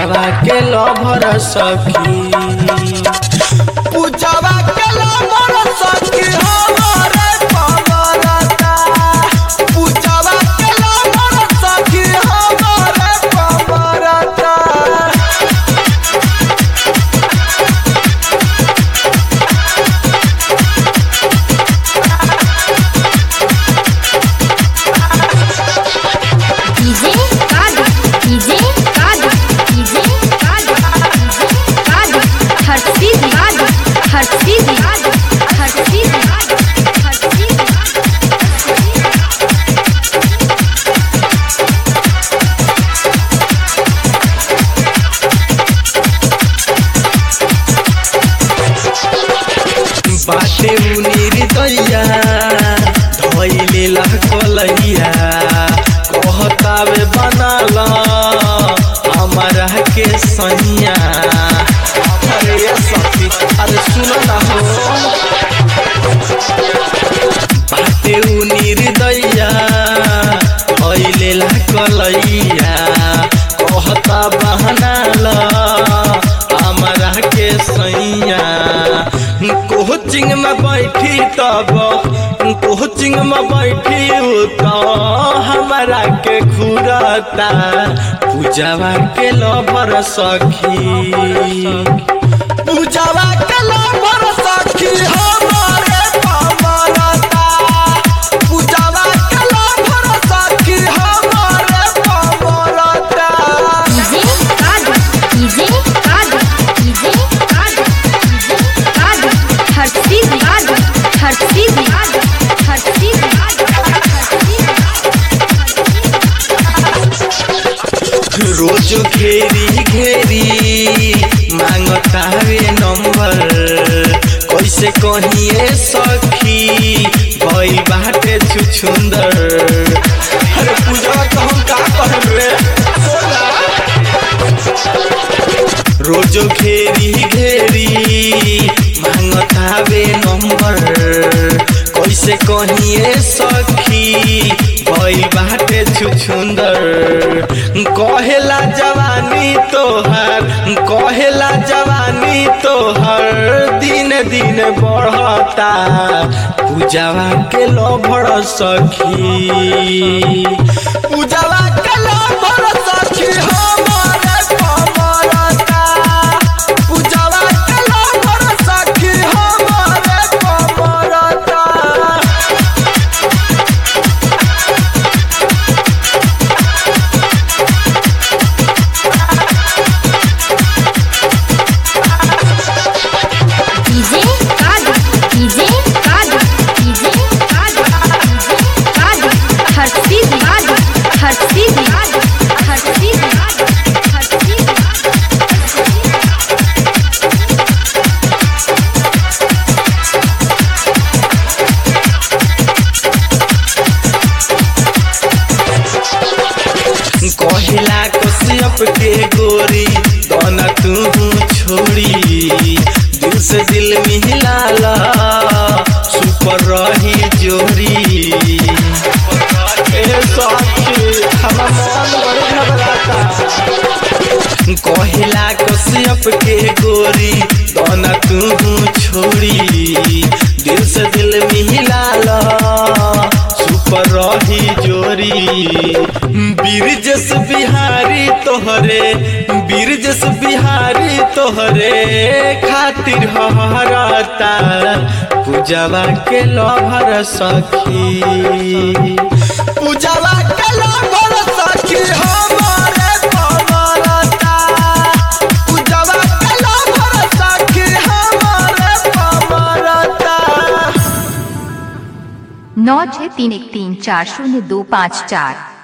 पूजावा के लभर सखी पूजावा के लभर सखी हमारे पमरता पूजावा के लभर सखी हमारे पमरता डीजे कादू डीजे कादू डीजे कादू कादू हर्षी कादू हर्षी कादू हर्षी कादू हर्षी बाटे उनीर दैया धैले लहकलैया कहतावे बनाल हमारा के सैया अरे ये सखी अरे सुन ना हो बाटे उनीर दैया धैले लहकलैया कहता बहनाल हमारा के सैया कोचिंग में बैठी तब कोचिंग में बैठी तो हमारा के घूरता पूजावा के लभर सखी पूजावा के लभर सखी हमारे पमरता पूजावा के लभर सखी हमारे पमरता डीजे कादू डीजे कादू डीजे कादू डीजे कादू हर्षी कादू हर्षी कादू हर्षी कादू रोज घेरी घेरी मांगतावे नंबर कैसे कहिए सखी भई बाटे छुछुंदर अरे पूजा तो हम का कहब रे बोला। रोज घेरी घेरी मांगतावे नंबर कैसे कहिए सखी भई बाटे छुछुंदर कहेला जवानी तोहर कहेला जवानी तोहर दिन दिन बढ़ता पूजावा के लभर सखी पूजावा के लभर सखी हमारे पमरता पूजावा के लभर सखी हमारे पमरता डीजे कादू डीजे कादू डीजे कादू डीजे कादू हर्षी कादू हर्षी कादू हर्षी कादू हर्षी कहिला कश्यप के गोरी दोना तू छोड़ी दिल से दिल मिलाला सुपर रही जोरी ए साथी हमार मन बड़ी घबराता कहिला कश्यप के गोरी दोना तू छोड़ी दिल से दिल मिलाला सुपर रही जोरी बीरजस बिहारी तोहरे बीरजस बिहारी तोहरे खातिर हरता पूजावा के लभर सखी पूजावा के लभर सखी हमारे पमरता पूजावा के लभर सखी हमारे पमरता नौ छः तीन एक तीन चार शून्य दो पाँच चार